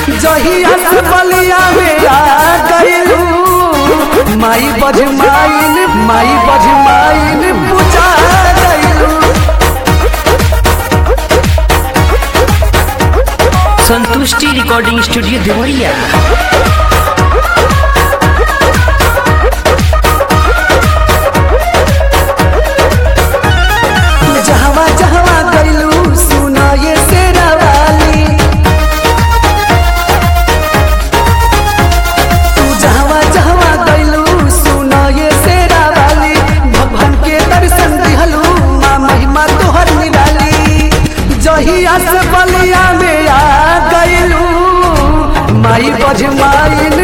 जहिया से बलिया में आ गइलू माई बजमाइन माई बजमाइन पूजा गइलू संतुष्टि रिकॉर्डिंग स्टूडियो देवरिया जहवा जहवा गइलू सुना ये सेरा वाली तू जहवा जहवा गइलू सुना ये सेरा वाली भगवान के दर्शन दिहलू माँ महिमा तोहर निराली जहिया से बलिया में आ गइलू माई बजमाइन